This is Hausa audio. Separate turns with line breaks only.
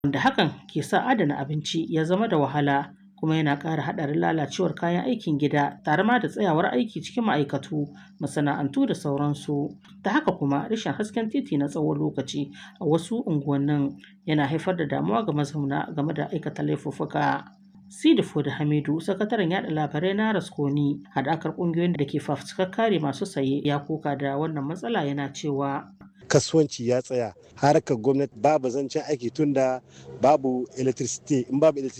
wanda hakan ke sa adana abinci ya zama da wahala kuma yana ƙara haɗarin lalacewar kayan aikin gida tare ma da tsayawar aiki cikin ma'aikatu masana'antu da sauransu ta haka kuma rashin hasken titi na tsawon lokaci a wasu unguwannin yana haifar da damuwa ga mazauna game da aikata laifuffuka Sidi Fodi Hamidu, sakataren yada labarai na Raskoni, haɗakar ƙungiyoyin da ke fafutukar kare masu saye ya koka da wannan matsala yana cewa
kasuwanci ya tsaya harkar gwamnati babu zancen aiki tunda babu electricity in babu